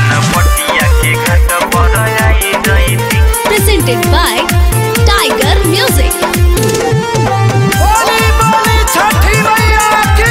चनपटिया के घाट पर आई जईती presented by Tiger Music. बोली बोली छठी मैया की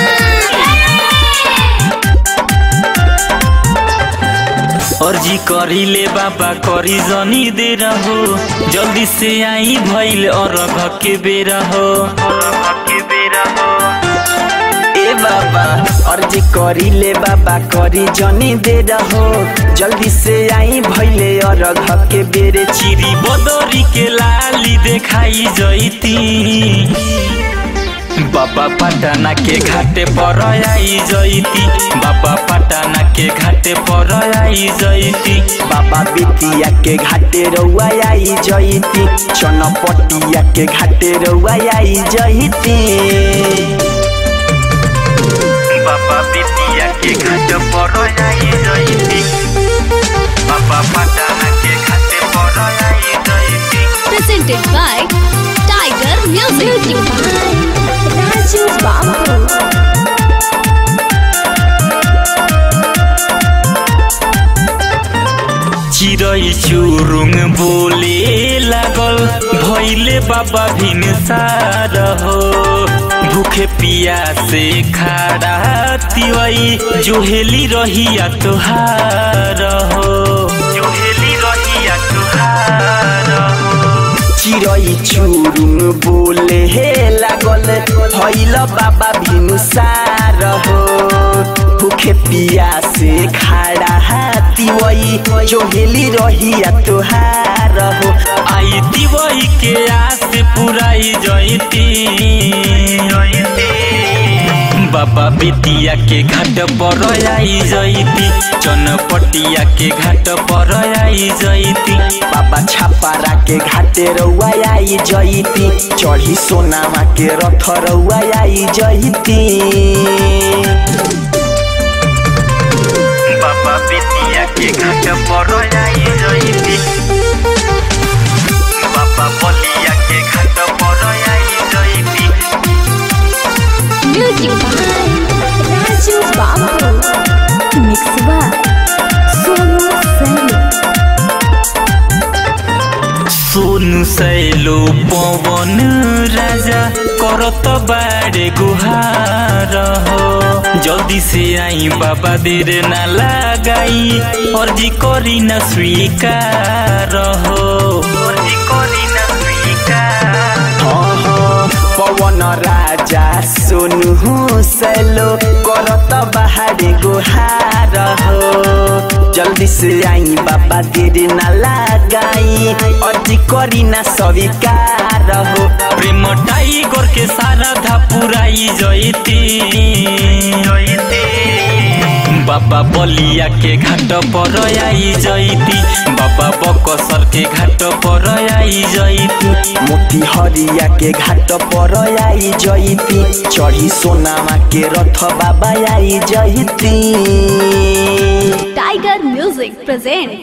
अर्जी करी ले बाबा करी जनी दे रहो जल्दी से आई भइल अरघ के बेरा हो अरघ के बेरा हो ए बाबा अर्जी करी ले बाबा करी जनी दे रहो जल्दी से आई भैले अरघ के बेरे चिरी बदरी के लाली देखाई जईती बाबा पटना के घाटे पर आई जईती बाबा पटना के घाटे पर आई जईती बाबा बिटिया के घाटे रउआ आई जईती चनपटिया के घाटे रउआ आई जईती बाबा बिटिया के घाट पर आई जईती बाबा पटना के घाटे पर आई जईती Presented by Tiger Music. Raju Babu. चिरै चुरुङ बोले लागल भैले बाबा भिनसार हो भूखे पिया से खाड़ा तिवई जोहेली रहिया तुहार हो जोहेली रहिया तुहार हो चिरै चुरुङ बोले हे लागल भैल बाबा भिनुसार हो भूखे पिया से खाड़ा हाथी वही जोहेली रहिया तुहार हो आई दिवई के आस पुराई जयती बाबा बिटिया के घाट पर आई जयती चनपटिया के घाट पर आई जयती बाबा छापारा के घाटे रउआ आई जईती चढ़ी सोनामा के रथ रउआ आई जईती बाबा बिटिया के घाट पर आई जयती बाबा बलिया के घाट पर आई जयती Music by Raju Babu. Mix by Sonu Sani. Sonu सैलो पवन राजा करत बारे गुहार हो जल्दी से आई बाबा देर ना लगाई अर्जी करी न स्वीकार हो अर्जी करी न स्वीकार हाँ, हाँ, पवन राजा सोनु सैलो करत बाहरे गुहार हो जल्दी से आई बाबा देर ना लगाई अर्जी करी ना स्वीकार हो प्रेम टाइगर के सारा धा पुराई जयती बाबा बलिया के घाट पर आई जयती बाबा बकसर के घाट पर आई जयती मोती हरिया के घाट पर आई जईती चढ़ी सोनामा के रथ बाबा आई जईती Tiger Music present